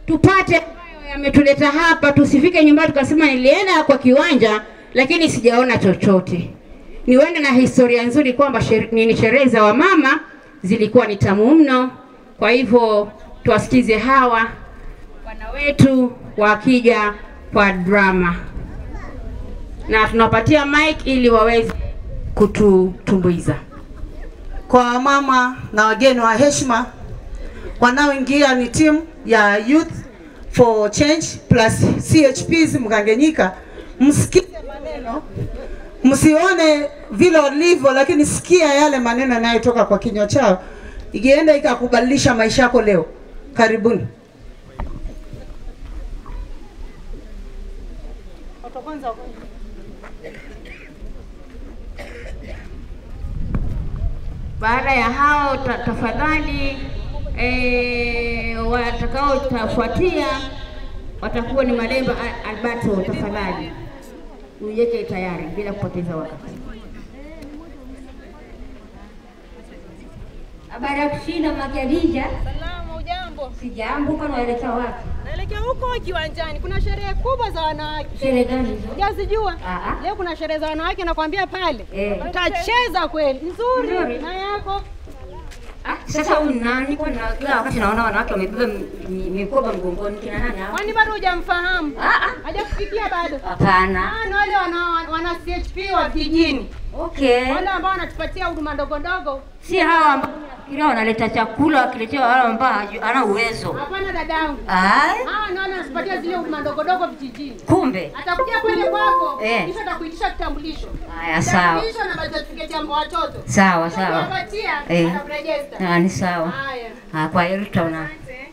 tupate ambayo yametuleta hapa, tusifike nyumbani tukasema nilienda kwa kiwanja lakini sijaona chochote. Niwende na historia nzuri kwamba sher- nini sherehe za wamama zilikuwa ni tamu mno. Kwa hivyo tuwasikize hawa wana wetu wakija kwa drama, na tunawapatia mic ili waweze kututumbuiza. kwa mama na wageni wa heshima wanaoingia ni timu ya Youth for Change plus CHPs Mkanganyika. Msikie maneno, msione vile walivyo, lakini sikia yale maneno yanayotoka kwa kinywa chao, ikienda ikakubadilisha maisha yako leo. Karibuni. Baada ya hao ta, tafadhali e, watakaotafuatia watakuwa ni Malemba Al- Alberto. Tafadhali uiweke tayari bila kupoteza wakati. Habari ya kushinda Makiadija. Salama, ujambo? Sijambo, kwani waelekea wapi? Naelekea huko kiwanjani, kuna sherehe kubwa za wanawake. Sherehe gani hizo? Hujazijua? Ah, ah. Leo kuna sherehe za wanawake, nakwambia pale Eh. utacheza kweli nzuri. Nzuri. Na yako Ah, sasa huyu ni nani? Kwa na kila wakati naona wanawake wamebeba mi- mi- mikoba mgongoni, kina nani hao? kwani bado hujamfahamu? Ah, ah. Hajakufikia bado? Hapana. Ah, ni wale wana, wana CHP wa vijijini, Okay. wale ambao wanatupatia huduma ndogo ndogo. Si hawa ambao nafikiria wanaleta chakula wakiletea wale ambao haju- hana uwezo. Hapana dadangu, Ai, hawa ni wale wanatupatia zile huduma ndogo ndogo vijijini. kumbe. Atakuja pale kwako, Eh. kisha atakuitisha kitambulisho. Haya, sawa. Kitambulisho na birth certificate ya watoto. Sawa, sawa. Utakupatia, Eh. atakurejesta. Ah, ni sawa. Haya. Ah, kwa hiyo tutaona. Asante.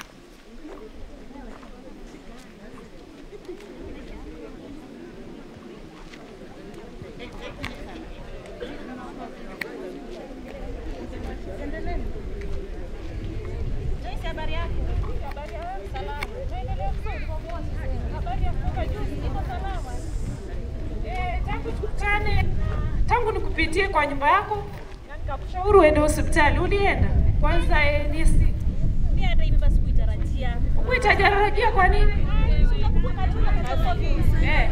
tangu tukutane, tangu nikupitie kwa nyumba yako na nikakushauri uende hospitali, ulienda kwanza eh, ni sita. Mimi hata hivi basi kuitarajia. Ukuitajarajia kwa nini? Eh,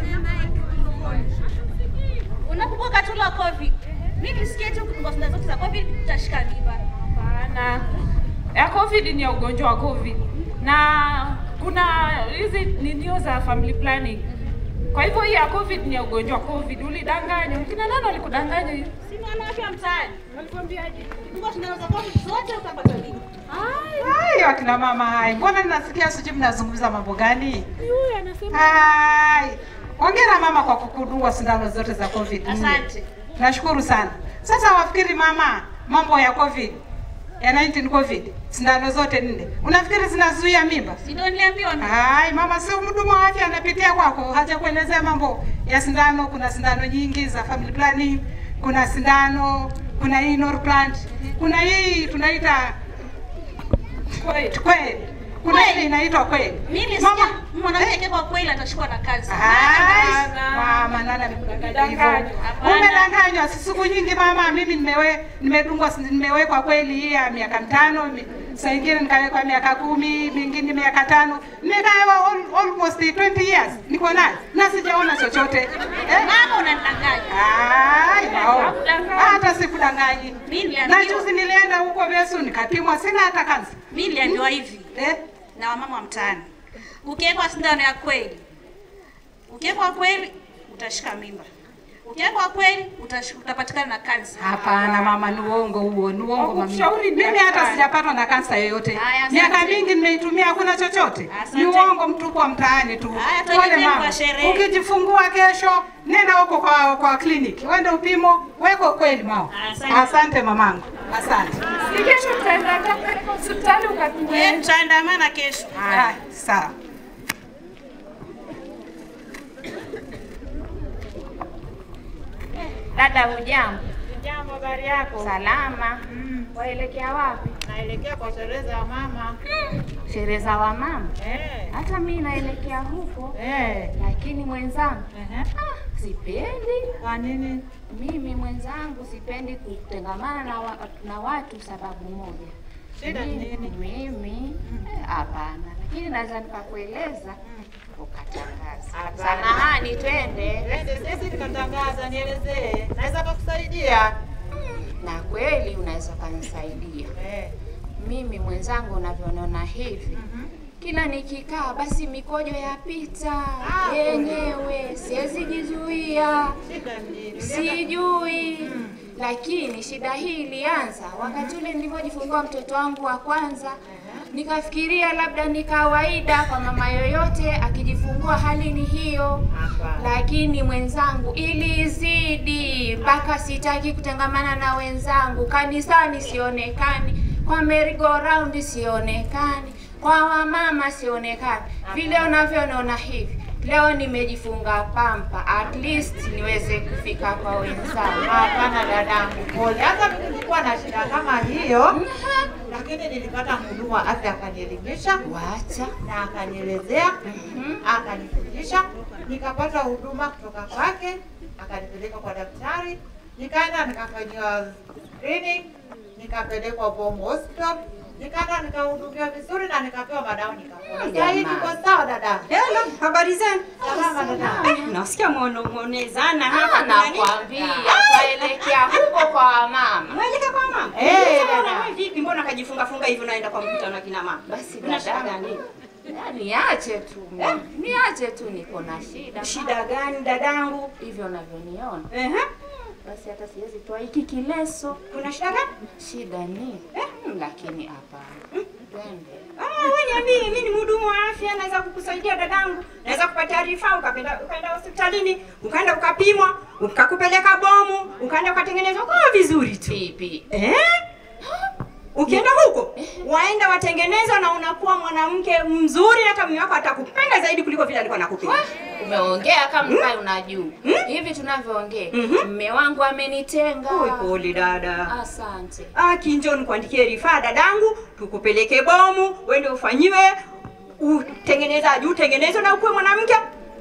Unakumbuka tu la COVID. Mimi nisikie tu kutunga sindano zote za COVID tutashika mimba. hapana. Ya COVID ni ya ugonjwa wa COVID na kuna hizi ninio za family planning. Kwa hivyo hii ya COVID ni ya ugonjwa wa COVID. Ulidanganya. Kina nani walikudanganya hiyo? Si ni wanawake wa mtaani. Walikwambiaje? Tunga sindano za COVID zote utapata mimba. Hayo akina mama hai, mbona ninasikia sijui mnazungumza mambo gani? Huyu anasema Hai, hongera mama kwa kukudua sindano zote za COVID. Asante. Nashukuru sana. Sasa wafikiri mama, mambo ya COVID ya 19 COVID, sindano zote nne, unafikiri zinazuia mimba? Si ndio niliambiwa mimi. Hai, mama sio mhudumu wa afya anapitia kwako, haja kuelezea mambo ya sindano. Kuna sindano nyingi za family planning, kuna sindano, kuna hii Norplant, kuna hii tunaita kweli kweli, kuna Kweli. ile inaitwa kweli. Mimi nilisikia mwanamke kwa kweli atashikwa na kansa. Hai, Hapana. mama nani amekudanganya hivyo? Umedanganywa. Hapana. Umedanganywa si siku nyingi mama, mimi nimewe nimedungwa nimewekwa kweli hii ya miaka mitano mi- saa ingine nikawekwa miaka kumi, mingine miaka tano, nikawa al- almost 20 years niko nayo na sijaona chochote eh? Mama unanidanganya. Ai, wao. Hakudanganya. Hata sikudanganyi. Mimi Na niliambiwa. juzi nilienda huko Vesu nikapimwa, sina hata kansa Mimi niliambiwa hivi eh? na wamama wa mtaani. Ukiwekwa sindano ya kweli. Ukiwekwa kweli utashika mimba. Ukiwekwa kweli utash- utapatikana na kansa. Hapana mama, ni uongo huo, ni uongo mami. Hakukushauri Mimi hata daktari. sijapatwa na kansa yoyote. Haya, asante. Miaka mingi nimeitumia, hakuna chochote. Asante. Ni uongo mtupu wa mtaani tu. Haya, Pole tuendelee mama. kwa sherehe. Ukijifungua kesho, nenda huko kwa kwa kliniki, uende upimo, weko kweli mama. Asante. Asante mamangu, asante. si kesho tutaenda katika hospitali ukapimwe. Eh, tutaandamana kesho. Haya, sawa. Dada, hujambo? Jambo, habari yako? Salama. Waelekea wapi? Naelekea kwa sherehe za mama. Sherehe za wamama. Eh. Hata mi naelekea huko, Eh. lakini mwenzangu Ehe. ah, sipendi Kwa nini? mimi mwenzangu sipendi kutengamana na, wa, na watu sababu moja Shida ni nini? Mimi eh, hapana, lakini naweza nikakueleza ukatangaza. Hapana. Samahani, twende. Twende sisi tukatangaza, nielezee. Naweza kukusaidia. Na kweli unaweza ukanisaidia Eh. mimi mwenzangu, unavyoniona hivi kila nikikaa basi mikojo yapita Ah, yenyewe, siwezi jizuia, Shida ni nini? sijui. Lakini shida hii ilianza wakati ule nilivyojifungua mtoto wangu wa kwanza. Nikafikiria labda ni kawaida kwa mama yoyote akijifungua hali ni hiyo, Hapana. lakini mwenzangu ilizidi mpaka sitaki kutangamana na wenzangu, kanisani sionekani, kwa merry go round sionekani, kwa wamama sionekani. Vile unavyoniona hivi leo nimejifunga pampa, at least niweze kufika kwa wenzangu. Hapana dadangu, pole. Hata mimi nilikuwa na shida kama hiyo, lakini nilipata mhudumu wa afya akanielimisha Wacha na akanielezea, akanifundisha, nikapata huduma kutoka kwake, akanipeleka kwa daktari, nikaenda nikafanyiwa screening, nikapelekwa Bomb Hospital, nikaenda nikahudumiwa vizuri na nikapewa madawa nikapona. Sasa hivi Jamani. niko sawa dada. Hello, habari zenu? Salama dada. Eh, nasikia mwono mwonezana hapa. Ah, kuna nini? nakwambia twaelekea huko kwa wamama. Unaelekea kwa mama? Eh, Sasa dada. wewe vipi? Mbona kajifunga funga hivi unaenda kwa mkutano wa kina mama? Basi Una shida dada. gani? Ya, Niache tu mimi. niache tu, niko na shida Shida gani dadangu? hivyo unavyoniona, Ehe. basi hata siwezi toa hiki kileso. Kuna shida gani? Shida ni mm, lakini hapana, twende. Ah, wewe niambie, mimi ni mhudumu wa afya, naweza kukusaidia dadangu. Naweza kupata rifaa ukapenda ukaenda hospitalini, ukaenda ukapimwa, ukakupeleka bomu, ukaenda ukatengenezwa kwa vizuri tu. Pipi Eh? Ukienda huko waenda watengenezwa na unakuwa mwanamke mzuri, hata mume wako atakupenda zaidi kuliko vile alikuwa anakupenda. umeongea kama mkai unajua hivi tunavyoongea, mme wangu amenitenga. Oi, pole dada. Asante. Ah, kinjo nikuandikie rifaa dadangu, tukupeleke bomu, uende ufanyiwe utengenezaji, utengenezwe na ukuwe mwanamke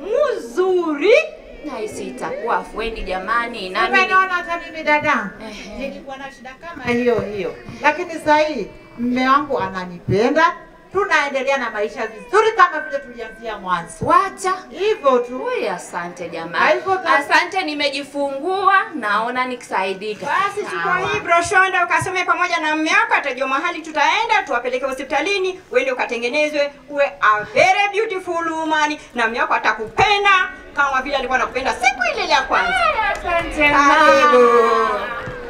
mzuri. Nahisi itakuwa afueni jamani, nami ni- Umeona hata mimi dada, Ehe. nilikuwa na shida kama hiyo hiyo, lakini sasa hii mme wangu ananipenda, tunaendelea na maisha vizuri kama vile tulianzia mwanzo, wacha hivyo tu. Ui, asante Hivyo jamani, ka- asante, nimejifungua, naona nikisaidika. Basi chukua Sawa. hii broshonda ukasome pamoja na mme wako, atajua mahali tutaenda, tuwapeleke hospitalini, uende ukatengenezwe, uwe a very beautiful woman, na mme wako atakupenda kama vile alikuwa anakupenda siku ile ile ya kwanza. Asante Karibu. mama.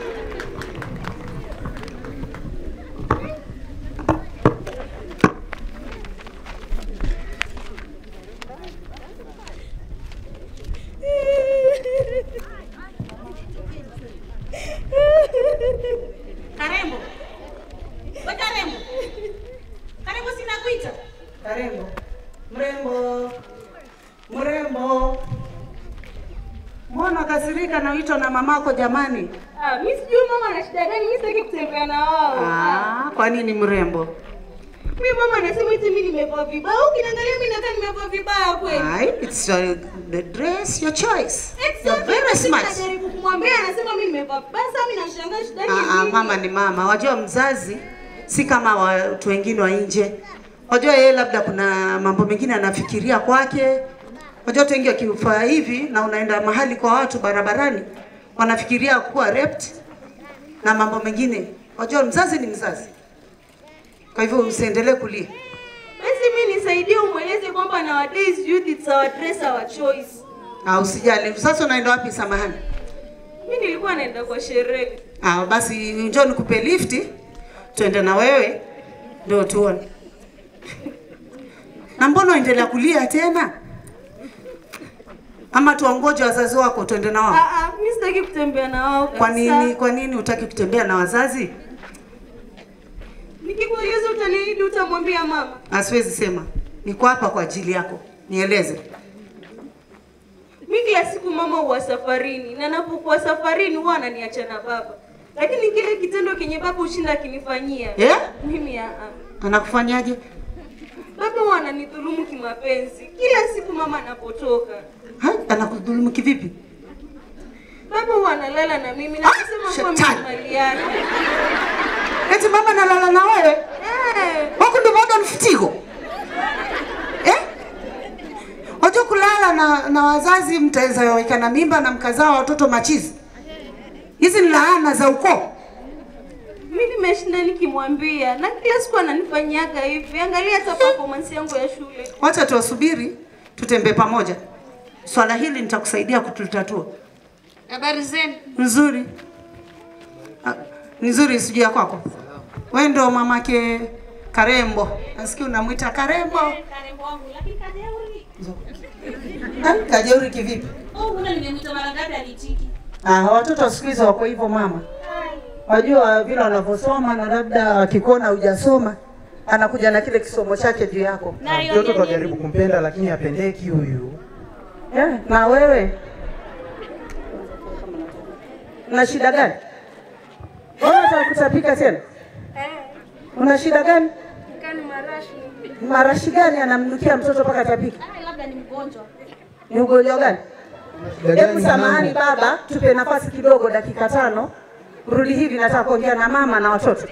Karembo. We Karembo. Karembo sina kuita. Karembo, mrembo, mrembo, mbona kasirika na wito na mamako jamani? Ah, mimi sijui mama ana shida gani, mimi sitaki kutembea na wao. Ah, kwa nini mrembo? Mimi mama anasema eti mimi nimevaa vibaya. Ukiniangalia mimi nakaa nimevaa vibaya kweli. Ai, it's your, the dress, your choice. You're Exactly. very Mimi smart. Najaribu kumwambia anasema mimi nimevaa vibaya. Sasa mimi nashangaa shida ni Ah, ah, nini? mama ni mama. Wajua mzazi si kama watu wengine wa nje. Wajua yeye labda kuna mambo mengine anafikiria kwake. Wajua watu wengi wakifaa hivi na unaenda mahali kwa watu barabarani wanafikiria kuwa raped na mambo mengine. Wajua mzazi ni mzazi. Kwa hivyo usiendelee kulia. Basi mimi nisaidie umweleze kwamba nowadays youth it's our dress our choice. Ah, usijali. Sasa unaenda wapi samahani? Mimi nilikuwa naenda kwa sherehe. Ah, basi njoo nikupe lifti tuende na wewe ndio tuone. Na mbona uendelea kulia tena? Ama tuongoje wazazi wako tuende na wao? Ah ah, mimi sitaki kutembea na wao. Kwa kabisa. nini kwa nini hutaki kutembea na wazazi? Nikikueleza utaniahidi utamwambia mama. Asiwezi sema. Niko hapa kwa ajili yako. Nieleze. Mimi kila siku mama huwa safarini na napokuwa safarini huwa ananiacha na baba. Lakini kile kitendo kenye baba ushinda akinifanyia. Eh? Mimi ah ah. Anakufanyaje? Baba huwa ananidhulumu kimapenzi kila siku mama anapotoka. Hai, anakudhulumu kivipi? Baba huwa analala na mimi na kusema kuwa mimi shetani. ni mali yake. Eti mama nalala na wewe? Huku ndio modern fitigo. Eh? Wajua kulala na, na wazazi mtaweza weka na mimba na mkazaa watoto machizi. Hizi ni laana za ukoo. Mimi nimeshinda nikimwambia na kila siku ananifanyaga hivi. Angalia hata performance yangu ya shule. Wacha tuwasubiri tutembee pamoja. Swala hili nitakusaidia kututatua. Habari zenu? Nzuri. Ah, Nzuri sijui ya kwako. Wewe ndo mamake Karembo. Nasikia unamwita Karembo. Karembo wangu, lakini kajeuri. Ah, Kajeuri kivipi? Oh, una nimemwita mara ngapi alitiki? Ah, watoto wa siku hizi wako hivyo mama. Wajua vile wanavyosoma na labda akikuona hujasoma anakuja na kile kisomo chake juu yako. Mtoto tunajaribu kumpenda lakini hapendeki huyu. Eh, na wewe una shida gani? Wewe unataka kutapika tena? Una shida gani? Kani marashi. Marashi gani anamnukia mtoto mpaka atapika? Ah, labda ni mgonjwa. Ni ugonjwa gani? Shida gani Hebu samahani mwanangu? baba, tupe nafasi kidogo, dakika tano. Rudi hivi, nataka kuongea na mama na watoto.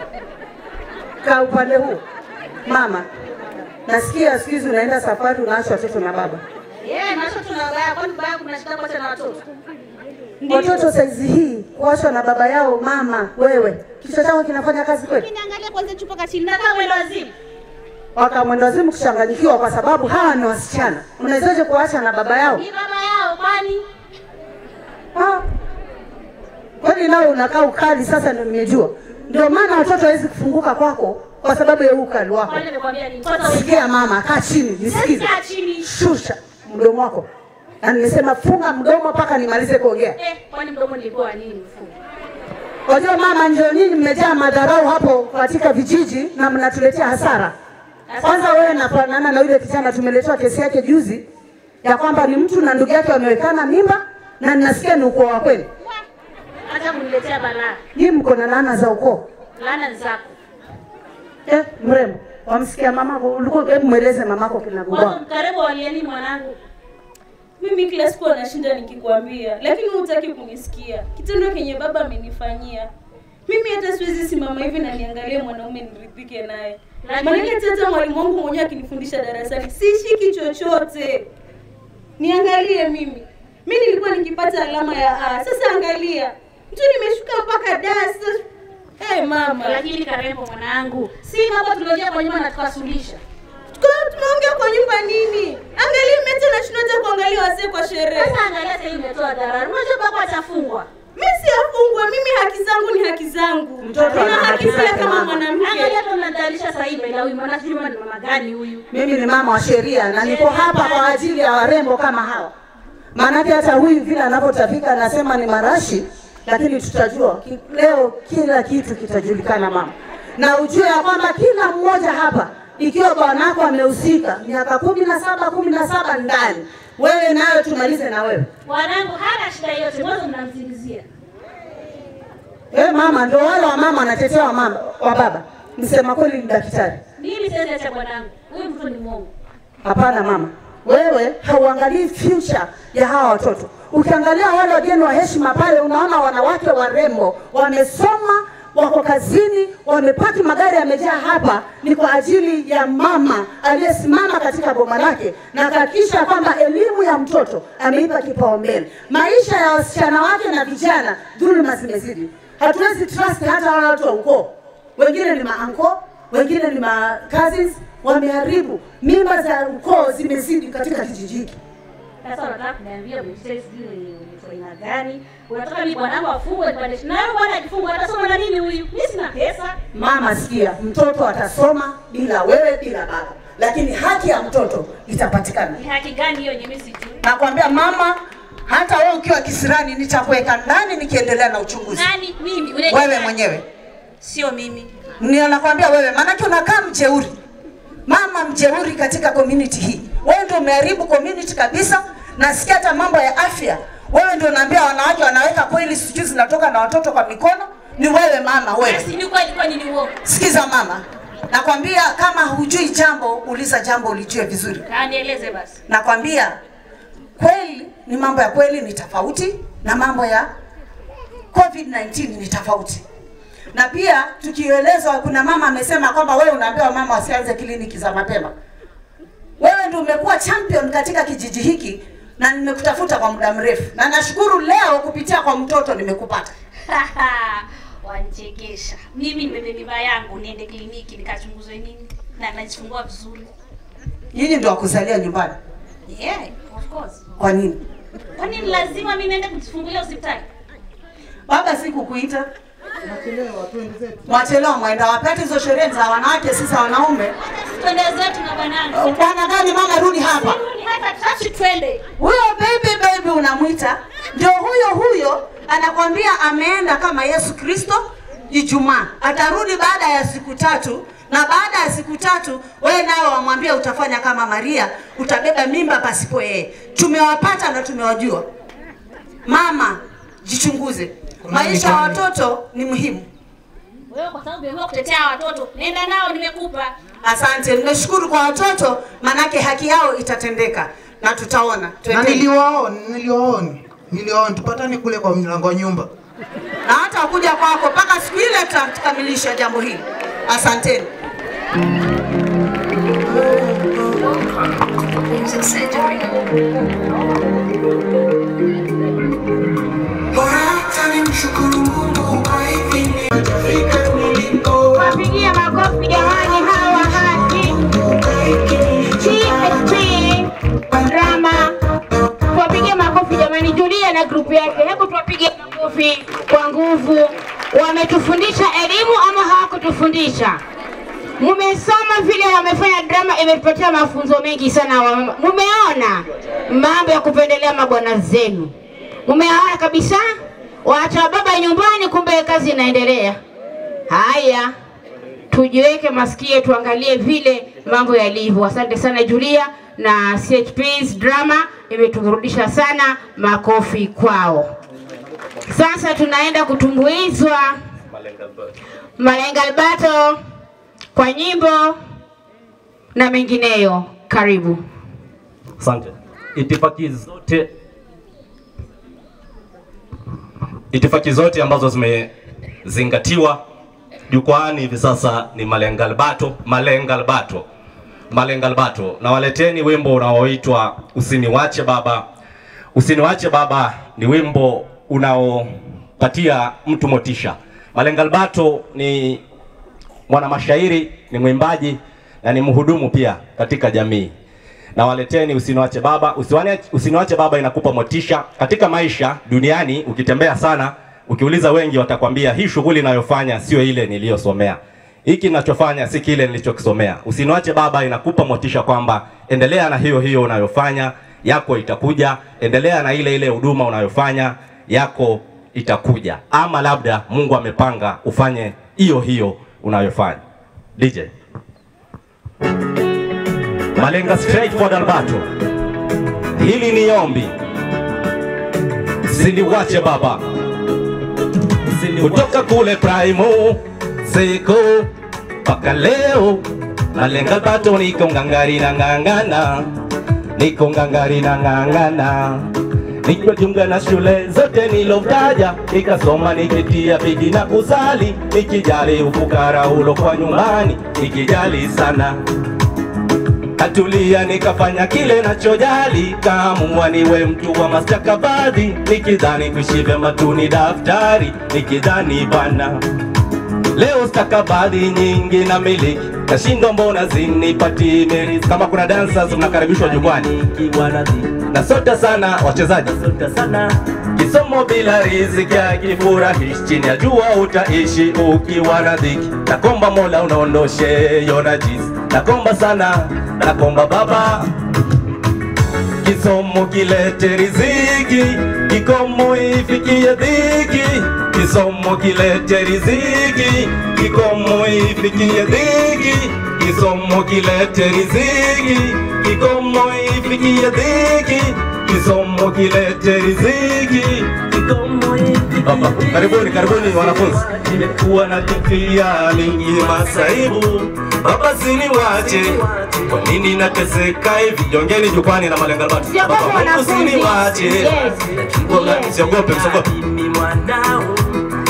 Kaa upande huu. Mama, nasikia siku hizi unaenda safari, unaacha watoto na baba. Yeah, macho tunabaya, kwani baya kuna shida kwa na watoto? Watoto saizi hii kuachwa na baba yao. Mama wewe, kichwa chako kinafanya kazi kweli? Niangalia kwanza chupa kachini. Nataka mwendo wazimu. Waka mwendo wazimu kuchanganyikiwa, kwa sababu hawa ni wasichana. Unawezaje kuacha na baba yao? Ni baba yao kwani? Ah. Kwani nawe unakaa ukali sasa, ndio nimejua. Ndio maana watoto hawezi kufunguka kwako kwa sababu ya huu ukali wako. Kwani nimekwambia nini? Kwanza Sikia mama, kaa chini nisikize. Kaa chini. Shusha mdomo wako, na nimesema funga mdomo mpaka nimalize kuongea. Eh, kwani mdomo nilikuwa nini mfumo? Wajua mama, ndio nyinyi mmejaa madharau hapo katika vijiji na mnatuletea hasara. Kwanza wewe nafanana na yule kijana tumeletewa kesi yake juzi ya kwamba ni mtu na ndugu yake wamewekana mimba na ninasikia ni ukoo wa kweli. Acha kuniletea balaa. Nyinyi mko na laana za ukoo. Laana ni zako. Eh, mrembo, wamsikia mamako? Ulikuwa hebu mweleze mamako Kwanza kinagubwa. mkaribu walieni mwanangu. Mimi kila siku anashinda nikikwambia, lakini hutaki kunisikia. Kitendo kenye baba amenifanyia mimi, hata siwezi simama hivi na niangalie mwanaume niridhike naye. Maanake hata mwalimu wangu mwenyewe akinifundisha darasani sishiki chochote. Niangalie mimi, mi nilikuwa nikipata alama ya A, sasa angalia mtu nimeshuka mpaka da. Sasa hey, mama, Lakini Karembo mwanangu, si mambo tuliojia kwa nyuma na tukasuluhisha. Tuko- tumeongea kwa nyumba nini? Angalia mete na shindwa hata kuangalia wazee kwa sherehe. Sasa angalia sasa hivi umetoa dharura. Unajua baba atafungwa. Mimi siyafungwa, mimi haki zangu ni haki zangu. Mtoto Nina ana haki haki pia zake, kama mama. mwanamke. Angalia tu mnadhalisha sasa hivi ila huyu mwana sijui ni mama gani huyu. Mimi ni mama wa sheria na niko hapa kwa ajili ya warembo kama hawa. Maanake hata huyu vile anavyotapika anasema ni marashi, lakini tutajua ki- leo kila kitu kitajulikana mama, na ujue ya kwamba kila mmoja hapa, ikiwa bwanako amehusika miaka kumi na saba kumi na saba ndani, wewe nayo tumalize na wewe. Mwanangu hana shida yote, mwanzo mnamzingizia. Eh, mama ndio wale wa mama wanatetea wa mama wa baba. Msema kweli ni daktari. Mimi siwezi acha bwanangu. Huyu mtu ni mwongo. Hapana mama, wewe hauangalii future ya hawa watoto. Ukiangalia wale wageni wa heshima pale, unaona wanawake warembo wamesoma, wako kazini, wamepaki magari yamejaa hapa, ni kwa ajili ya mama aliyesimama katika boma lake na akahakikisha kwamba elimu ya mtoto ameipa kipaumbele. Maisha ya wasichana wake na vijana, dhuluma zimezidi. Hatuwezi trust hata wale watu wa ukoo, wengine ni maanko, wengine ni ma cousins, wameharibu mimba za ukoo zimezidi katika kijiji hiki. Sasa unataka kuniambia mzee sijui ni mtu aina gani? Unataka mimi bwanangu afungwe nipande na wewe bwana akifungwa atasoma na nini huyu? Mimi sina pesa. Mama, sikia, mtoto atasoma bila wewe, bila baba, lakini haki ya mtoto itapatikana. Ni haki gani hiyo yenye mimi sijui? Nakwambia mama, hata wewe ukiwa kisirani nitakuweka ndani nikiendelea na uchunguzi. Nani mimi? Ule Wewe mwenyewe Sio mimi. ndio nakwambia wewe, maanake unakaa mjeuri, mama mjeuri katika community hii. Wewe ndio umeharibu community kabisa. Nasikia hata mambo ya afya, wewe ndio unaambia wanawake wanaweka kweli, sijui zinatoka na watoto kwa mikono. Ni wewe mama, wewe. Basi ni kweli kwani ni uongo. Sikiza mama, nakwambia kama hujui jambo, uliza jambo ulijue vizuri. Ah, nieleze basi. Nakwambia kweli ni mambo ya kweli ni tofauti na mambo ya COVID-19 ni tofauti. na pia tukielezwa, kuna mama amesema kwamba wewe unaambiwa mama wasianze kliniki za mapema. Wewe ndio umekuwa champion katika kijiji hiki na nimekutafuta kwa muda mrefu, na nashukuru leo kupitia kwa mtoto nimekupata. Wanichekesha. Mimi nimebeba mimba yangu niende kliniki nikachunguzwe nini? Na najifungua vizuri. Nyinyi ndio wakuzalia nyumbani, Yeah, of course. kwa nini? Kwa nini lazima mimi niende kujifungulia hospitali? Baba sikukuita mwachelewa, mwenda wapi? Hata hizo sherehe za wanawake, sisi za wanaume. Twende zetu na bwanangu. Bwana gani mama, rudi hapa. Sirudi hata tashi twende. Huyo baby baby unamwita ndio huyo huyo, anakwambia ameenda kama Yesu Kristo Ijumaa, atarudi baada ya siku tatu, na baada ya siku tatu wewe nawe wamwambia utafanya kama Maria, utabeba mimba pasipo yeye. Tumewapata na tumewajua. Mama, jichunguze, maisha ya watoto ni muhimu. Wewe kwa sababu umeamua kutetea watoto, nenda nao nimekupa. Asante, nimeshukuru kwa watoto, manake haki yao itatendeka na tutaona. Na Twendeni. niliwaona, niliwaona, niliwaona, tupatane kule kwa mlango wa nyumba. na hata kuja kwako mpaka siku ile tutakamilisha jambo hili. Asanteni. Wapigie makofi jamani, hawa haki TSP drama. Tuwapigie makofi jamani, Julia na grupu yake, hebu tuwapige makofi kwa nguvu. Wametufundisha elimu ama hawakutufundisha? Mumesoma vile wamefanya drama, imetupatia mafunzo mengi sana. wa- Mumeona mambo ya kupendelea mabwana zenu, mumeona kabisa. Waacha baba nyumbani, kumbe kazi inaendelea. Haya, tujiweke masikio, tuangalie vile mambo yalivyo. Asante sana Julia na CHP's drama imeturudisha sana, makofi kwao. Sasa tunaenda kutumbuizwa Malenga Albato kwa nyimbo na mengineyo. Karibu. Asante. Itifaki zote itifaki zote ambazo zimezingatiwa jukwaani hivi sasa ni Malenga Albato, Malenga Albato, Malenga Albato. Na waleteni wimbo unaoitwa Usiniwache Baba. Usiniwache Baba ni wimbo unaopatia mtu motisha. Malenga Albato ni mwanamashairi, ni mwimbaji na ni mhudumu pia katika jamii na waleteni usiniwache baba. Usiwane, usiniwache baba inakupa motisha katika maisha duniani. Ukitembea sana, ukiuliza wengi watakwambia hii shughuli inayofanya sio ile niliyosomea, hiki ninachofanya si kile nilichokisomea. Usiniwache baba inakupa motisha kwamba endelea na hiyo hiyo unayofanya, yako itakuja. Endelea na ile ile huduma unayofanya, yako itakuja, ama labda Mungu amepanga ufanye hiyo hiyo unayofanya. DJ Malenga Straightforward Albato, hili ni ombi, siniwache baba, kutoka kule Primo siku mpaka leo. Malenga Albato niko ngangari na ngangana, niko ngangari na ngangana nikijiunga na shule zote nilotaja, nikasoma nikitia bidii na kusali, nikijali ufukara ulo kwa nyumbani, nikijali sana Katulia nikafanya kile nachojali, kaamua niwe mtu wa mastakabadhi, nikidhani kuishi vyema tu ni daftari, nikidhani bana leo stakabadhi nyingi na miliki nashindwa, mbona zinipati merit? Kama kuna dancers mnakaribishwa jukwani, nasota sana wachezaji, kisomo bila riziki hakifurahishi, chini ya jua utaishi ukiwa na dhiki. Nakomba Mola unaondoshe yona jizi, nakomba sana, nakomba Baba kisomo kilete riziki, kikomo ifikie dhiki, kisomo kilete riziki, kikomo ifikie dhiki, kisomo kilete riziki, kikomo ifikie dhiki, kisomo kilete riziki, kikomo Baba, karibuni karibuni wanafunzi. Nimekuwa na kifia mingi masaibu, baba siniwache, kwa nini nateseka hivi? Jongeni jukwani na malenga batu. Siogope Baba, Mungu wanafunzi. siniwache, Yes. Ngoja, msiogope, msiogope.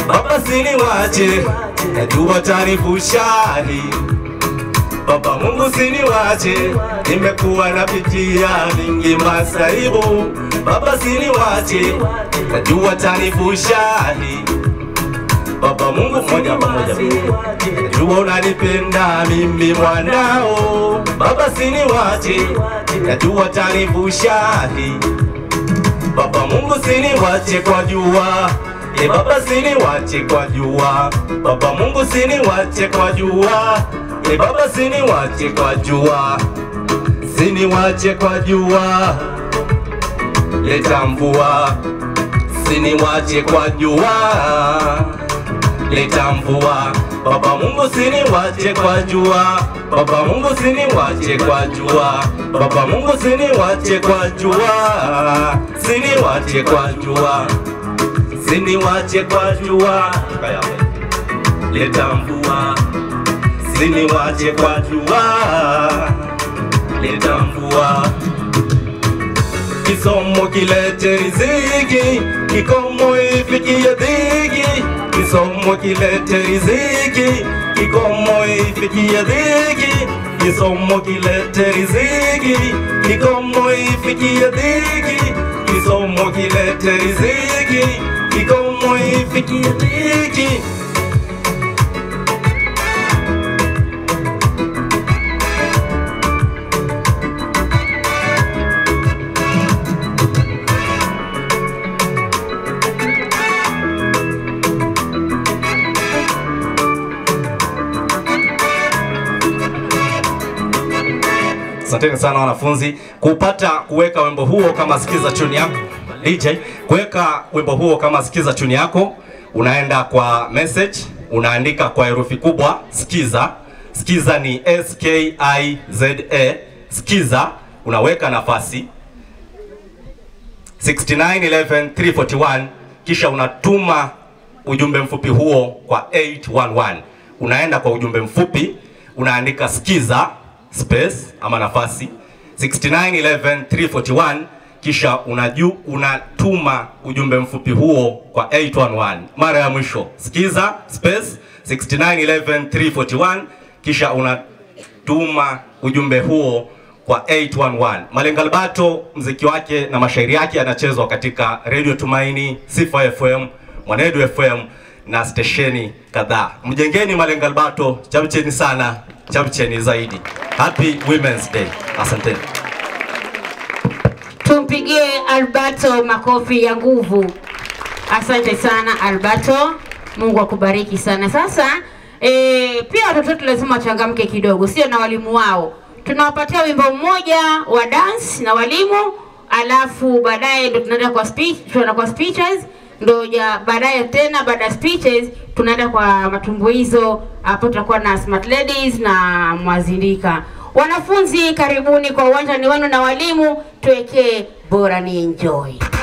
Baba siniwache, najua tanifushani. Baba Mungu siniwache, nimekuwa napitia vingi masaibu. Baba siniwache, najua tanifushani. Baba Mungu moja pamoja, najua unanipenda mimi mwanao. Baba siniwache, najua tanifushani. Baba Mungu siniwache kwa jua E baba siniwache kwa jua Baba Mungu siniwache kwa jua E baba siniwache kwa jua Siniwache kwa jua Leta mvua Siniwache kwa jua Leta mvua Baba Mungu siniwache kwa jua Baba Mungu siniwache kwa jua Baba Mungu siniwache kwa jua Siniwache kwa jua Siniwache kwa jua Leta mvua Siniwache kwa jua Leta mvua Kisomo kilete riziki, kikomo ifikie dhiki. Kisomo kilete riziki, kikomo ifikie dhiki. Kisomo kilete riziki, kikomo ifikie dhiki. Kisomo kilete riziki, kikomo ifikie dhiki. Asanteni sana wanafunzi kupata kuweka wimbo huo kama sikiza tune yako DJ, kuweka wimbo huo kama sikiza tune yako, unaenda kwa message, unaandika kwa herufi kubwa sikiza. Sikiza ni S K I Z A, sikiza, unaweka nafasi 6911341 kisha unatuma ujumbe mfupi huo kwa 811. Unaenda kwa ujumbe mfupi unaandika sikiza space ama nafasi 6911341 kisha unaju, unatuma ujumbe mfupi huo kwa 811. Mara ya mwisho sikiza space 6911341 kisha unatuma ujumbe huo kwa 811. Malenga Albato mziki wake na mashairi yake yanachezwa katika Radio Tumaini, Sifa FM, Mwanedu FM na stesheni kadhaa. Mjengeni Malenga Albato, chamcheni sana, chamcheni zaidi. Happy Women's Day. Asanteni. Tumpigie Alberto makofi ya nguvu. Asante sana Alberto, Mungu akubariki sana. Sasa e, pia watoto wetu lazima wachangamke kidogo, sio na walimu wao. Tunawapatia wimbo mmoja wa dance na walimu, alafu baadaye ndo tunaenda kwa speech, tunaenda kwa speeches ndo ja baadaye tena baada ya speeches tunaenda kwa matumbuizo. Hapo tutakuwa na smart ladies na mwazindika. Wanafunzi, karibuni kwa uwanja ni wenu na walimu, tuwekee bora ni enjoy.